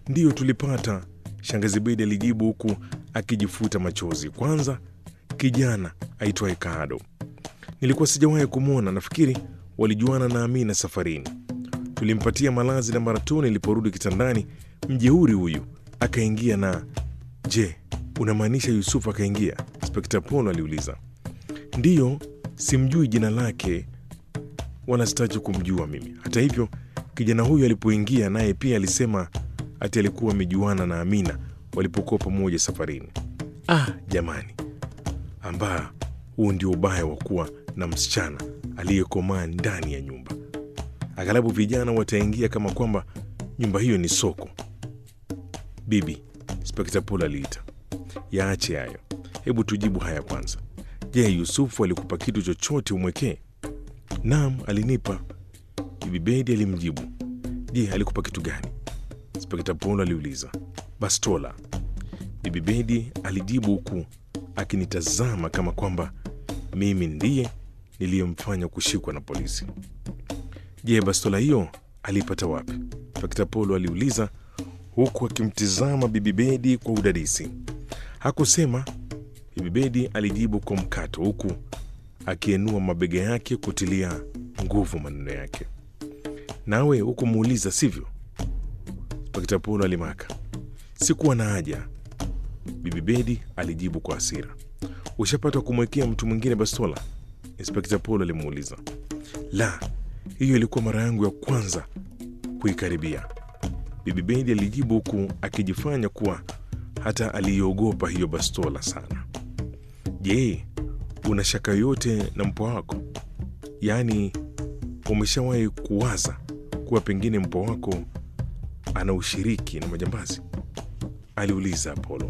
Ndiyo, tulipata, shangazi Bedi alijibu huku akijifuta machozi. Kwanza kijana aitwaye Kaado, nilikuwa sijawahi kumwona. Nafikiri walijuana na Amina safarini. Tulimpatia malazi na mara tu niliporudi kitandani, mjeuri huyu akaingia na. Je, unamaanisha Yusufu akaingia? Inspekta Polo aliuliza. Ndiyo, simjui jina lake wala sitaki kumjua mimi. Hata hivyo, kijana huyu alipoingia naye pia alisema ati alikuwa amejuana na Amina walipokuwa pamoja safarini. Ah, jamani, ambaa huu ndio ubaya wa kuwa na msichana aliyekomaa ndani ya nyumba. Aghalabu vijana wataingia kama kwamba nyumba hiyo ni soko. Bibi, Inspekta Polo aliita, yaache hayo, hebu tujibu haya kwanza. Je, Yusufu alikupa kitu chochote umwekee? Naam, alinipa. Bibi Bedi alimjibu. Je, alikupa kitu gani? Inspekta Polo aliuliza. Bastola. Bibi Bedi alijibu huku akinitazama kama kwamba mimi ndiye niliyemfanya kushikwa na polisi. Je, bastola hiyo aliipata wapi? Inspekta Polo aliuliza huku akimtizama Bibi Bedi kwa udadisi. Hakusema. Bibi Bedi alijibu kwa mkato huku akienua mabega yake kutilia nguvu maneno yake. Nawe hukumuuliza sivyo? Inspekta Polo alimaka. Sikuwa na haja, Bibi Bedi alijibu kwa hasira. Ushapata kumwekea mtu mwingine bastola? Inspekta Polo alimuuliza. La, hiyo ilikuwa mara yangu ya kwanza kuikaribia, Bibi Bedi alijibu huku akijifanya kuwa hata aliiogopa hiyo bastola sana. Je, una shaka yoyote na mpwa wako? Yaani, umeshawahi kuwaza kuwa pengine mpwa wako ana ushiriki na majambazi? aliuliza Apolo.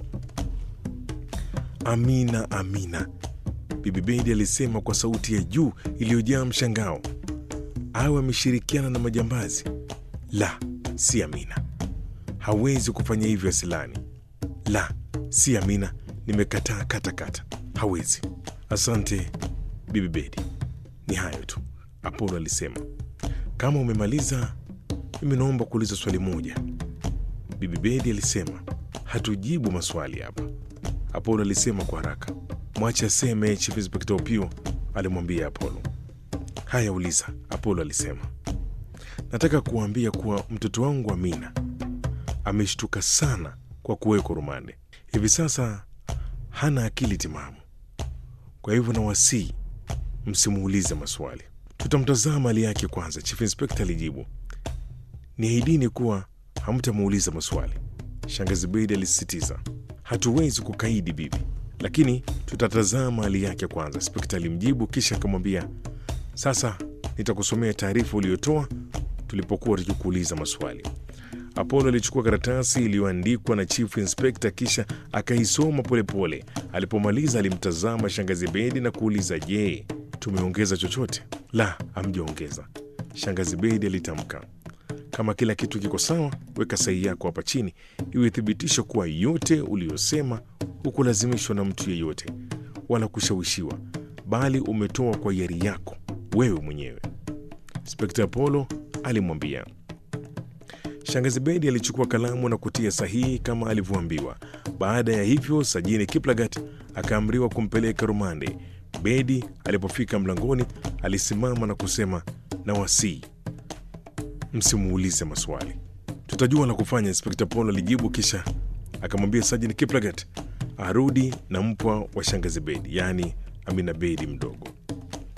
Amina, Amina, Bibi Bedi alisema kwa sauti ya juu iliyojaa mshangao. Awe ameshirikiana na majambazi? La, si Amina, hawezi kufanya hivyo asilani. La, si Amina, nimekataa katakata, hawezi. Asante Bibi Bedi, ni hayo tu, Apolo alisema. Kama umemaliza, mimi naomba kuuliza swali moja. Bibi Bedi alisema. Hatujibu maswali hapa, Apolo alisema kwa haraka. Mwache aseme, Chief Inspector Opio alimwambia Apolo. Haya, uliza, Apolo alisema. Nataka kuambia kuwa mtoto wangu Amina ameshtuka sana kwa kuwekwa rumande. Hivi sasa hana akili timamu, kwa hivyo nawasihi msimuulize maswali. Tutamtazama hali yake kwanza, Chief Inspector alijibu. Niahidini kuwa hamtamuuliza maswali, Shangazi Bedi alisisitiza. Hatuwezi kukaidi bibi, lakini tutatazama hali yake kwanza, Inspekta alimjibu, kisha akamwambia, sasa nitakusomea taarifa uliyotoa tulipokuwa tukikuuliza maswali. Apolo alichukua karatasi iliyoandikwa na Chief Inspector kisha akaisoma polepole. Alipomaliza alimtazama Shangazi Bedi na kuuliza, je, tumeongeza chochote? La, hamjaongeza, Shangazi Bedi alitamka. Kama kila kitu kiko sawa, weka sahihi yako hapa chini iwe thibitisho kuwa yote uliyosema hukulazimishwa na mtu yeyote wala kushawishiwa, bali umetoa kwa hiari yako wewe mwenyewe, Inspekta Apolo alimwambia. Shangazi Bedi alichukua kalamu na kutia sahihi kama alivyoambiwa. Baada ya hivyo, Sajini Kiplagat akaamriwa kumpeleka rumande. Bedi alipofika mlangoni, alisimama na kusema, na wasii msimuulize maswali, tutajua la kufanya, Inspekta Polo alijibu, kisha akamwambia Sajini Kiplagat arudi na mpwa wa Shangazi Bedi, yaani Amina Bedi mdogo.